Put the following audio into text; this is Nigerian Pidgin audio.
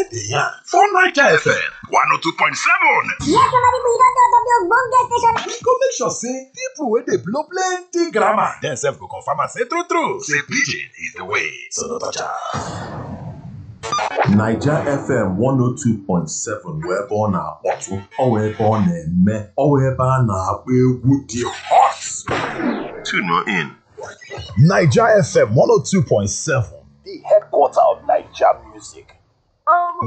dey yarn for naija fm 102.7 Yes, somebody we don talk of the ogbonge station. we go make sure say pipo wey dey blow plenty grammar dem sef go confirm am say true true say pidgin is the way so no touch am. naija fm 102.7 wee ebe ọ na-akpọtụ ọwa ebe ọ na-eme ọwa ebe a na-agba egwu dị hot tune in. Niger FM 102.7, the headquarter of Niger music.